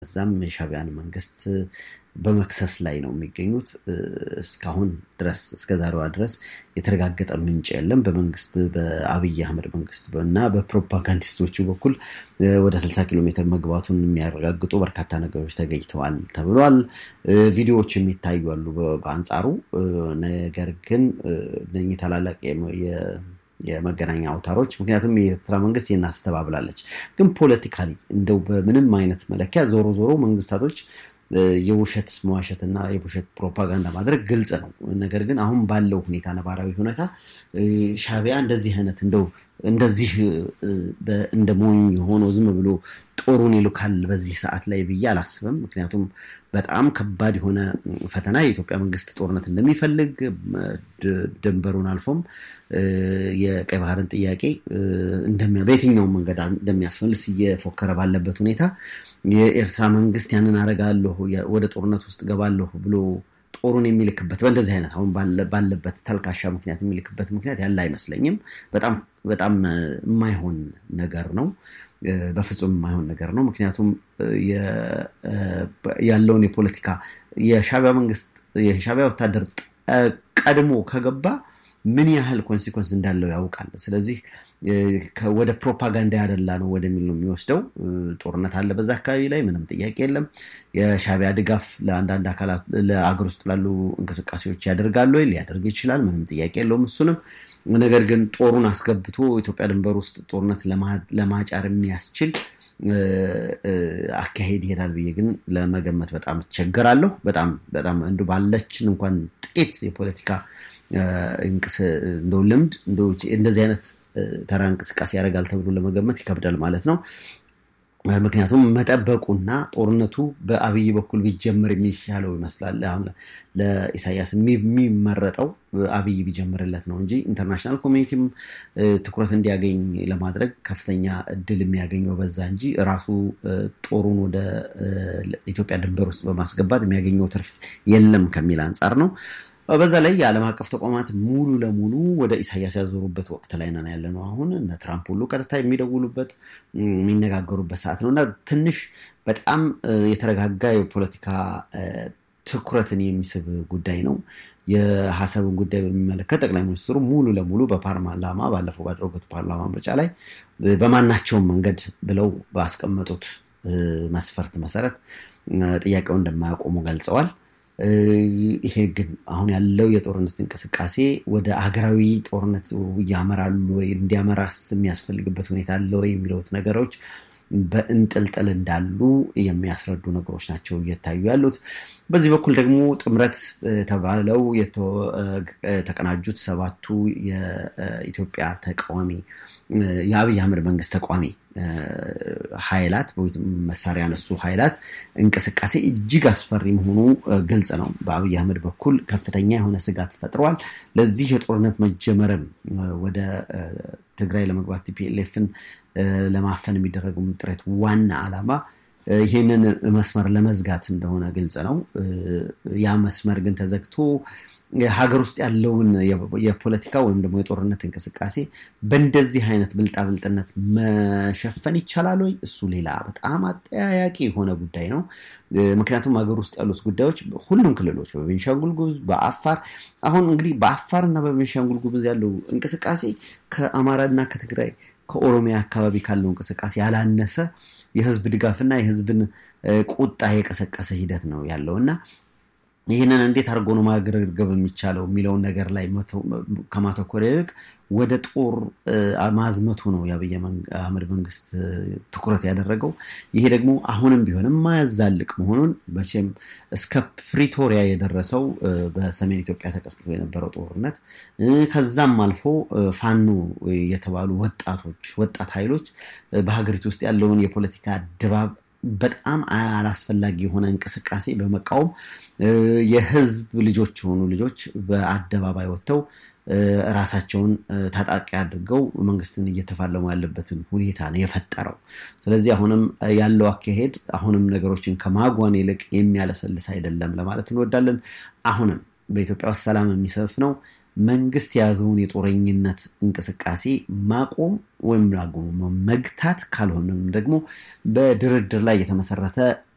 እዛም የሻቢያን መንግስት በመክሰስ ላይ ነው የሚገኙት። እስካሁን ድረስ እስከ ዛሬዋ ድረስ የተረጋገጠ ምንጭ የለም። በመንግስት በአብይ አህመድ መንግስት እና በፕሮፓጋንዲስቶቹ በኩል ወደ 60 ኪሎ ሜትር መግባቱን የሚያረጋግጡ በርካታ ነገሮች ተገኝተዋል ተብሏል። ቪዲዮዎች የሚታዩ አሉ በአንጻሩ። ነገር ግን እነኚህ ታላላቅ የመገናኛ አውታሮች ምክንያቱም የኤርትራ መንግስት ይህን አስተባብላለች። ግን ፖለቲካሊ እንደው በምንም አይነት መለኪያ ዞሮ ዞሮ መንግስታቶች የውሸት መዋሸት እና የውሸት ፕሮፓጋንዳ ማድረግ ግልጽ ነው። ነገር ግን አሁን ባለው ሁኔታ ነባራዊ ሁኔታ ሻቢያ እንደዚህ አይነት እንደው እንደዚህ እንደ ሞኝ ሆኖ ዝም ብሎ ጦሩን ይልካል በዚህ ሰዓት ላይ ብዬ አላስብም። ምክንያቱም በጣም ከባድ የሆነ ፈተና የኢትዮጵያ መንግስት ጦርነት እንደሚፈልግ ድንበሩን አልፎም የቀይ ባህርን ጥያቄ በየትኛውም መንገድ እንደሚያስፈልስ እየፎከረ ባለበት ሁኔታ የኤርትራ መንግስት ያንን አረጋለሁ ወደ ጦርነት ውስጥ ገባለሁ ብሎ ጦሩን የሚልክበት በእንደዚህ አይነት አሁን ባለበት ተልካሻ ምክንያት የሚልክበት ምክንያት ያለ አይመስለኝም። በጣም በጣም የማይሆን ነገር ነው። በፍጹም የማይሆን ነገር ነው። ምክንያቱም ያለውን የፖለቲካ የሻቢያ መንግስት የሻቢያ ወታደር ቀድሞ ከገባ ምን ያህል ኮንሲኮንስ እንዳለው ያውቃል። ስለዚህ ወደ ፕሮፓጋንዳ ያደላ ነው ወደሚል ነው የሚወስደው። ጦርነት አለ በዛ አካባቢ ላይ ምንም ጥያቄ የለም። የሻቢያ ድጋፍ ለአንዳንድ አካላት ለአገር ውስጥ ላሉ እንቅስቃሴዎች ያደርጋሉ ወይ? ሊያደርግ ይችላል። ምንም ጥያቄ የለውም እሱንም። ነገር ግን ጦሩን አስገብቶ ኢትዮጵያ ድንበር ውስጥ ጦርነት ለማጫር የሚያስችል አካሄድ ይሄዳል ብዬ ግን ለመገመት በጣም እቸገራለሁ። በጣም በጣም እንዱ ባለችን እንኳን ጥቂት የፖለቲካ እንደው ልምድ እንደዚህ አይነት ተራ እንቅስቃሴ ያደርጋል ተብሎ ለመገመት ይከብዳል ማለት ነው። ምክንያቱም መጠበቁና ጦርነቱ በአብይ በኩል ቢጀምር የሚሻለው ይመስላል። አሁን ለኢሳያስ የሚመረጠው አብይ ቢጀምርለት ነው እንጂ ኢንተርናሽናል ኮሚኒቲም ትኩረት እንዲያገኝ ለማድረግ ከፍተኛ እድል የሚያገኘው በዛ እንጂ ራሱ ጦሩን ወደ ኢትዮጵያ ድንበር ውስጥ በማስገባት የሚያገኘው ትርፍ የለም ከሚል አንጻር ነው። በዛ ላይ የዓለም አቀፍ ተቋማት ሙሉ ለሙሉ ወደ ኢሳያስ ያዞሩበት ወቅት ላይ ነን ያለ ነው። አሁን እነ ትራምፕ ሁሉ ቀጥታ የሚደውሉበት የሚነጋገሩበት ሰዓት ነው እና ትንሽ በጣም የተረጋጋ የፖለቲካ ትኩረትን የሚስብ ጉዳይ ነው። የሀሳብን ጉዳይ በሚመለከት ጠቅላይ ሚኒስትሩ ሙሉ ለሙሉ በፓርላማ ባለፈው ባደረጉት ፓርላማ ምርጫ ላይ በማናቸውም መንገድ ብለው ባስቀመጡት መስፈርት መሰረት ጥያቄውን እንደማያቆሙ ገልጸዋል። ይሄ ግን አሁን ያለው የጦርነት እንቅስቃሴ ወደ ሀገራዊ ጦርነት ያመራሉ ወይ እንዲያመራስ የሚያስፈልግበት ሁኔታ አለ ወይ የሚለውት ነገሮች በእንጥልጥል እንዳሉ የሚያስረዱ ነገሮች ናቸው እየታዩ ያሉት። በዚህ በኩል ደግሞ ጥምረት ተባለው የተቀናጁት ሰባቱ የኢትዮጵያ ተቃዋሚ የአብይ አህመድ መንግስት ተቃዋሚ ኃይላት መሳሪያ ያነሱ ኃይላት እንቅስቃሴ እጅግ አስፈሪ መሆኑ ግልጽ ነው። በአብይ አህመድ በኩል ከፍተኛ የሆነ ስጋት ፈጥረዋል። ለዚህ የጦርነት መጀመርም ወደ ትግራይ ለመግባት ቲፒኤልኤፍን ለማፈን የሚደረገው ጥረት ዋና ዓላማ ይህንን መስመር ለመዝጋት እንደሆነ ግልጽ ነው። ያ መስመር ግን ተዘግቶ ሀገር ውስጥ ያለውን የፖለቲካ ወይም ደግሞ የጦርነት እንቅስቃሴ በእንደዚህ አይነት ብልጣብልጥነት መሸፈን ይቻላል ወይ? እሱ ሌላ በጣም አጠያያቂ የሆነ ጉዳይ ነው። ምክንያቱም ሀገር ውስጥ ያሉት ጉዳዮች ሁሉም ክልሎች በቤንሻንጉል ጉሙዝ፣ በአፋር አሁን እንግዲህ በአፋር እና በቤንሻንጉል ጉሙዝ ያለው እንቅስቃሴ ከአማራ እና ከትግራይ ከኦሮሚያ አካባቢ ካለው እንቅስቃሴ ያላነሰ የህዝብ ድጋፍና የህዝብን ቁጣ የቀሰቀሰ ሂደት ነው ያለው እና ይህንን እንዴት አድርጎ ነው ማገርገብ የሚቻለው የሚለውን ነገር ላይ ከማተኮር ይልቅ ወደ ጦር ማዝመቱ ነው የአብይ አህመድ መንግስት ትኩረት ያደረገው። ይሄ ደግሞ አሁንም ቢሆን የማያዛልቅ መሆኑን መቼም እስከ ፕሪቶሪያ የደረሰው በሰሜን ኢትዮጵያ ተቀስቅሶ የነበረው ጦርነት ከዛም አልፎ ፋኖ የተባሉ ወጣቶች ወጣት ኃይሎች በሀገሪቱ ውስጥ ያለውን የፖለቲካ ድባብ በጣም አላስፈላጊ የሆነ እንቅስቃሴ በመቃወም የህዝብ ልጆች የሆኑ ልጆች በአደባባይ ወጥተው ራሳቸውን ታጣቂ አድርገው መንግስትን እየተፋለሙ ያለበትን ሁኔታ ነው የፈጠረው። ስለዚህ አሁንም ያለው አካሄድ አሁንም ነገሮችን ከማጓን ይልቅ የሚያለሰልስ አይደለም ለማለት እንወዳለን። አሁንም በኢትዮጵያ ውስጥ ሰላም የሚሰፍነው መንግስት የያዘውን የጦረኝነት እንቅስቃሴ ማቆም ወይም መግታት ካልሆነም ደግሞ በድርድር ላይ የተመሰረተ